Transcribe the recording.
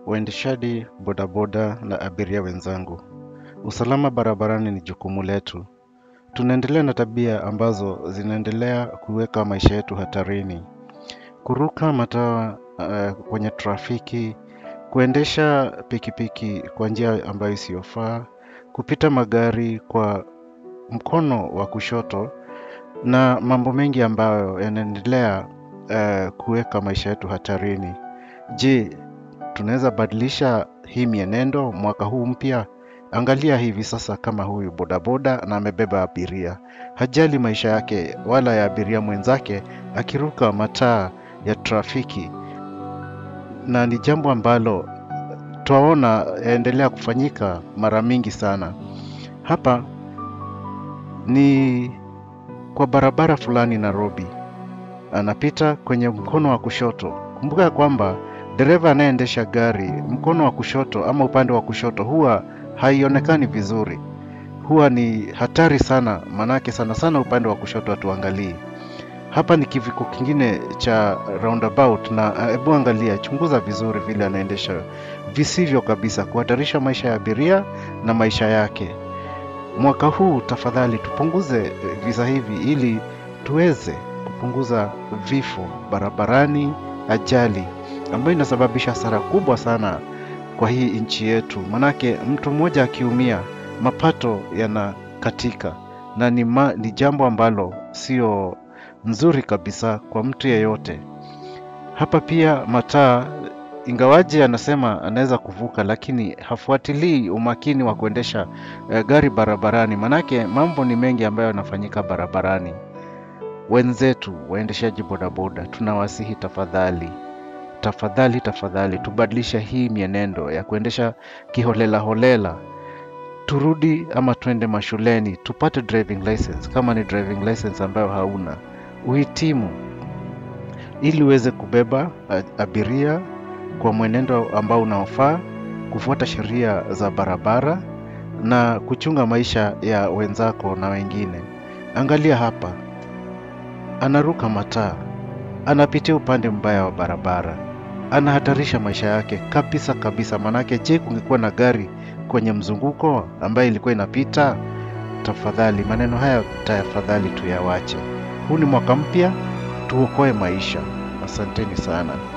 waendeshaji bodaboda na abiria wenzangu. Usalama barabarani ni jukumu letu. Tunaendelea na tabia ambazo zinaendelea kuweka maisha yetu hatarini. Kuruka mataa uh, kwenye trafiki, kuendesha pikipiki kwa njia ambayo isiyofaa, kupita magari kwa mkono wa kushoto na mambo mengi ambayo yanaendelea uh, kuweka maisha yetu hatarini. Je, tunaweza badilisha hii mienendo mwaka huu mpya? Angalia hivi sasa kama huyu bodaboda na amebeba abiria. Hajali maisha yake wala ya abiria mwenzake akiruka mataa ya trafiki. Na ni jambo ambalo twaona yaendelea kufanyika mara mingi sana. Hapa ni kwa barabara fulani Nairobi. Anapita kwenye mkono wa kushoto. Kumbuka ya kwamba dereva anayeendesha gari mkono wa kushoto ama upande wa kushoto huwa haionekani vizuri. Huwa ni hatari sana, manake sana sana upande wa kushoto hatuangalii. Hapa ni kivuko kingine cha roundabout, na hebu angalia, chunguza vizuri vile anaendesha visivyo kabisa, kuhatarisha maisha ya abiria na maisha yake. Mwaka huu tafadhali tupunguze visa hivi ili tuweze kupunguza vifo barabarani, ajali ambayo inasababisha hasara kubwa sana kwa hii nchi yetu. Manake mtu mmoja akiumia, mapato yanakatika na ni, ma, ni jambo ambalo sio nzuri kabisa kwa mtu yeyote. Hapa pia mataa, ingawaje anasema anaweza kuvuka, lakini hafuatilii umakini wa kuendesha eh, gari barabarani, manake mambo ni mengi ambayo yanafanyika barabarani. Wenzetu waendeshaji bodaboda, tunawasihi tafadhali tafadhali tafadhali tubadilishe hii mienendo ya kuendesha kiholela holela. Turudi ama twende mashuleni tupate driving license, kama ni driving license ambayo hauna uhitimu, ili uweze kubeba abiria kwa mwenendo ambao unaofaa, kufuata sheria za barabara na kuchunga maisha ya wenzako na wengine. Angalia hapa, anaruka mataa, anapitia upande mbaya wa barabara anahatarisha maisha yake kabisa kabisa. Manake, je, kungekuwa na gari kwenye mzunguko ambayo ilikuwa inapita? Tafadhali, maneno haya tafadhali tuyawache. Huu ni mwaka mpya, tuokoe maisha. Asanteni sana.